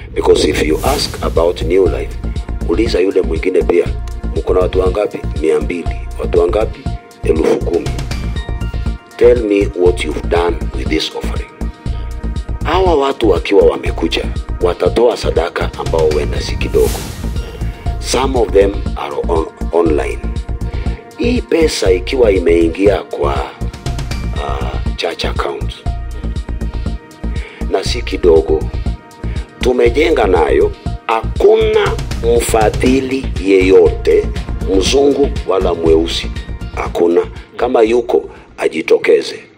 because if you ask about new life uliza yule mwingine pia mko na watu wangapi mia mbili watu wangapi elfu kumi tell me what you've done with this offering hawa watu wakiwa wamekuja watatoa sadaka ambao huenda si kidogo some of them are on, online hii pesa ikiwa imeingia kwa uh, church account na si kidogo tumejenga nayo hakuna mfadhili yeyote mzungu wala mweusi hakuna kama yuko ajitokeze